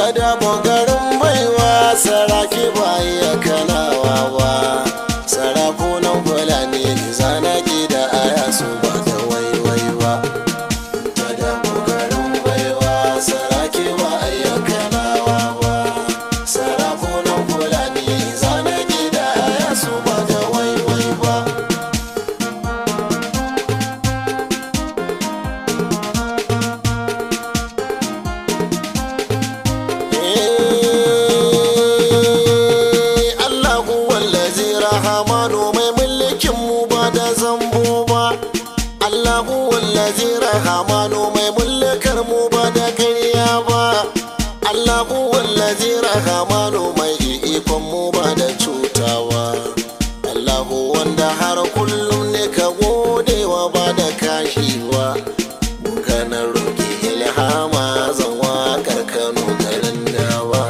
ta dabo garin baiwa saraki ba iya kanawa ba sarakunan fulani zanaki da aya su ba da waiwai ba ta dabo garin baiwa saraki ba iya kanawa ba sarakunan fulani zanaki da aya su ba da waiwai ba Allahu wallazi rahamanu mai mulkin mu ba da zambo ba Allahu wallazi rahamanu mai mulkar mu ba da ƙarya ba Allahu wallazi rahamanu mai ikon mu ba da cutawa Allahu wanda har kullum ne ka godewa ba da kashiwa kana roƙi ilhama zan waƙar Kano garin dawa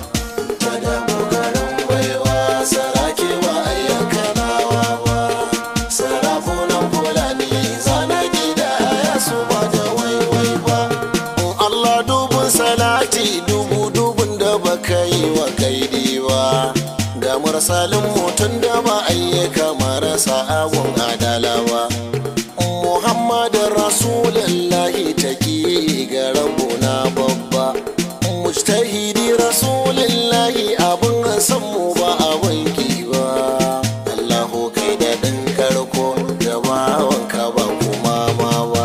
ta damu garin baiwa sarake ba ayyakanawa ba sarafunan fulani zana gida ya su ba da waiwai ba in Allah dubun salati dubu dubun da baka yi wa kaidi ba ga mursalin mutum da ba ayyuka marasa agun adalawa Muhammadin Rasulullahi take ga rabona babba mujtahidi Rasulullahi abin san mu ba abin ki ba Allahu kai da ɗin karko da bawanka ba kuma ma ba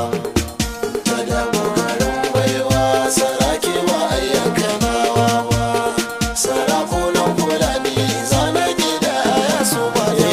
ta damu garin baiwa sarake ba ayyakanawa ba sarakunan fulani zana gida ya su ba da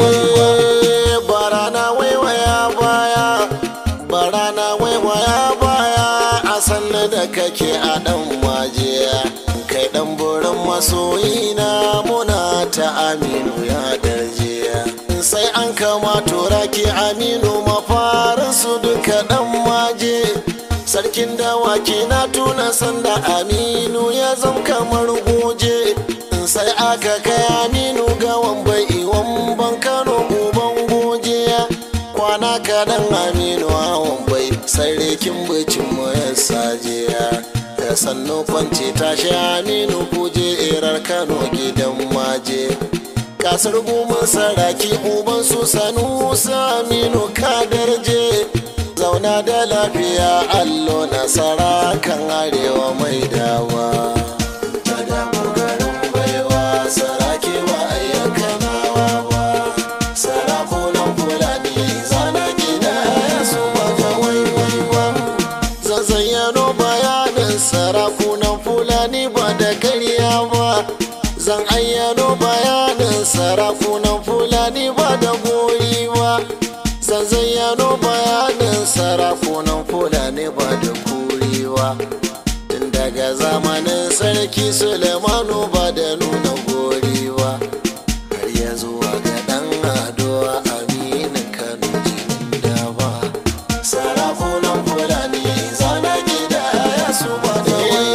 waiwai barana waiwaya baya barana waiwaya baya a sanna da kake a dan waje kai dan burin masoyina muna ta aminu ya darje sai an kama turaki aminu mafarin su duka dan maje sarkin dawaki na tuna sanda aminu ya zam kamar goje sai aka kai aminu gawan bai iwan ban kano uban gojiya kwana kaɗan aminu hawan bai sarkin bicin mu ya sajiya da sannu kwanci tashi aminu kuje irar kano gidan maje kasar goma saraki uban su sanu aminu kadarje zauna da lafiya allo nasara kan arewa mai dawa ta damu garin baiwa saraki ba ayyakanawa ba sarakunan fulani zana gida su ba ga waiwai ba zazzayyano bayanin sarakunan fulani ba da karya ba zan ayyano bayanin sarakunan fulani ba da goyi ba zan zayyano bayanin sarakunan fulani ba da kuriwa tun daga zamanin sarki sulemanu ba da nuna goriwa har ya zuwa ga dan ado aminin kano jinin dawa sarakunan fulani zana gida ya su ba da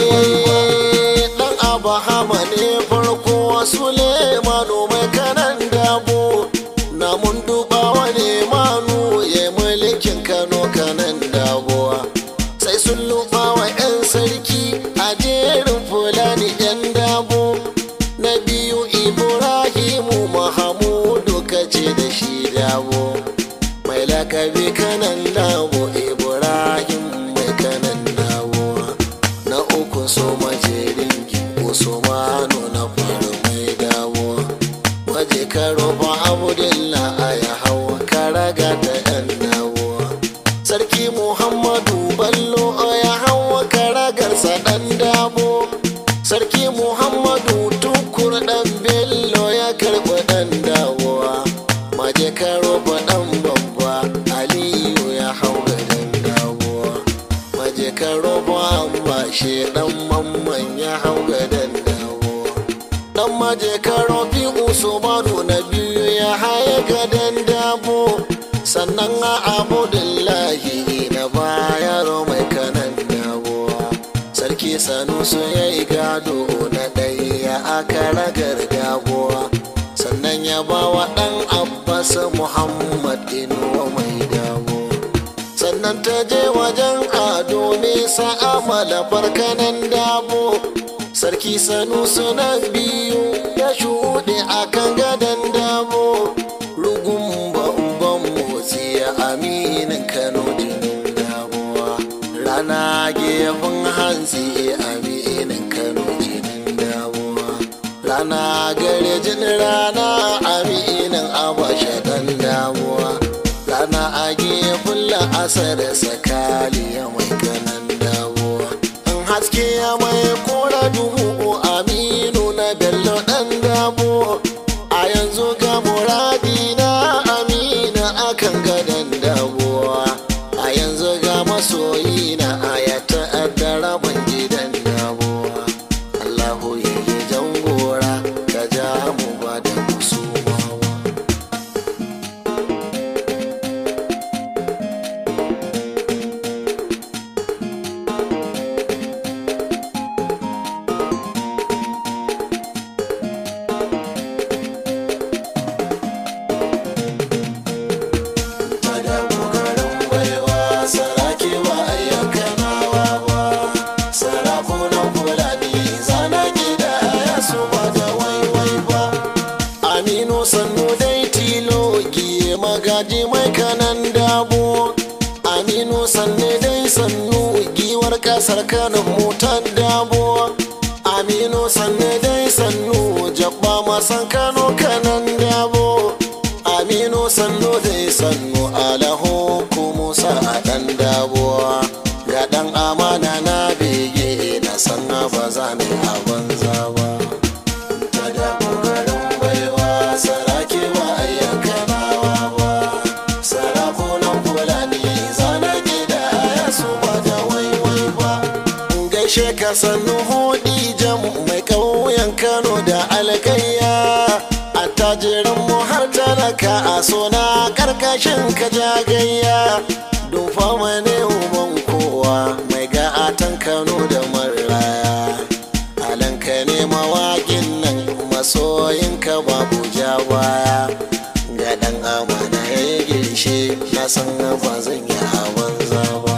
waiwai dan abahama ne farko sulemanu mai kanan dabo na mun duba wani manu ya mulkin kano kanan dabuwa sai sun luba wa 'yan sarki a jerin fulani 'yan dabo na biyu ibrahimu mahamudu kace da shi dabo mai lakabi kanan dabo ibrahim mai kanan dabo na uku so majerin usmanu na faru mai dawo waje karo ba abudullah a ya hawa karaga da yan dawo sarki muhammadu ballo a ya hawa karagarsa dan dabo sarki muhammadu tukur dan bello ya karɓi dan dawowa maje karo ba dan babba aliyu ya hau dan dawowa maje karo ba amma shi dan mamman ya hau dan dawowa dan maje karo fi usmanu na biyu ya haye gadan dabo sannan a abudullahi na bayar mai kanan dawowa sarki sanusu ya yi gado na ɗaya aka ragar dawowa sannan ya ba wa ɗan abbas muhammad inuwa mai dawo sannan ta je wajen ado nisa amala barkanan dabo sarki sanu suna biyu ya shuɗe a kan gadon damo rugun bambam motsi ya aminin kano jinin damuwa rana gefen hantsi aminin kano jinin damuwa rana gare jin rana aminin abasha dan damuwa rana a gefen la'asar sakaliya mai kanan damuwa in haske ya mai kora duhu aminu na bello dan damuwa a yanzu ga muradi na amina akan gadon damuwa a yanzu ga masoyi na ayata addara ban gidan damuwa allahu ya yi jangora ka ja mu ba da musumawa da kokarin baiwa saraki ba ayyakanawa ba sarakunan fulani zana gida ya su ba da waiwai ba aminu sannu dai tilo giye magaji mai kanan dabo aminu sannu dai sannu giwar kasar kanin motar dabo aminu sannu dai sannu jabba masan kano kanan dabo aminu sannu dai sannu alahu musa a dan dabuwa ga dan amana na bege na san ba za ni a banza ba ta da kokarin baiwa saraki ba ayyakanawa ba sarakunan fulani zana gida ya su ba da waiwai ba gaishe ka sannu hudi jam mai ƙauyen kano da alkayya attajirin mu har talaka a sona karkashin ka jagayya dufa mane uban kowa mai ga'atan kano da maraya alanka ne mawaƙin nan masoyinka babu ja baya ga ɗan amana ya yi girshe na san ba zan yi a banza ba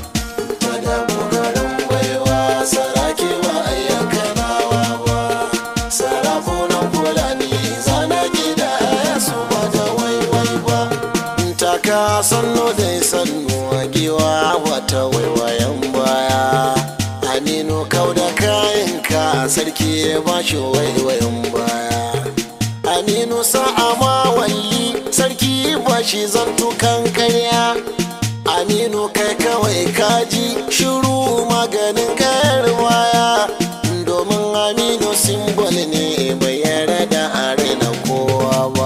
ta da kokarin baiwa saraki ba ayyakanawa ba sarakunan fulani zana gida ya su ba da waiwai ba taka sannu dai sannu a giwa wata waiwayen baya aminu kau da kayanka sarki ya ba shi waiwayen baya aminu sa'a ma walli sarki ba shi zantukan karya aminu kai kawai kaji shiru maganin kayar baya domin aminu simbol ne bai yarda da are na kowa ba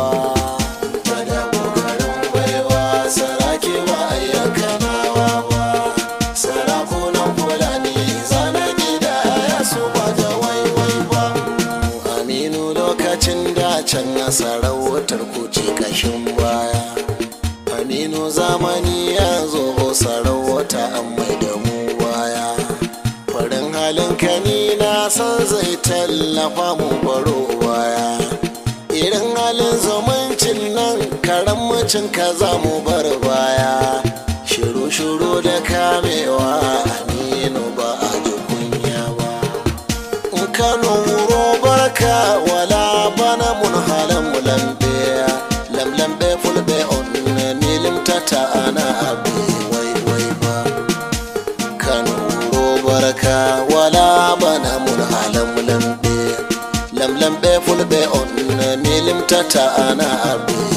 Tada kokarin baiwa saraki ba ayyakanawa ba sarakunan fulani zana gida ya su ba da waiwai ba aminu lokacin da can na sarautar kuce kashin baya aminu zamani ya zo sarauta an mai da mu baya farin halin kani na san zai tallafa mu baro baya irin halin zumuncin nan karamcin ka za mu bar baya shiru-shiru da kamewa aminu ba a ji kunya ba in kano wuro barka wala bana mun halan mu lambe lamlambe fulbe on milim tata ana abu wai wai ba kano wuro barka wala bana mun halan mu lambe lamlambe fulbe on milim tata ana abu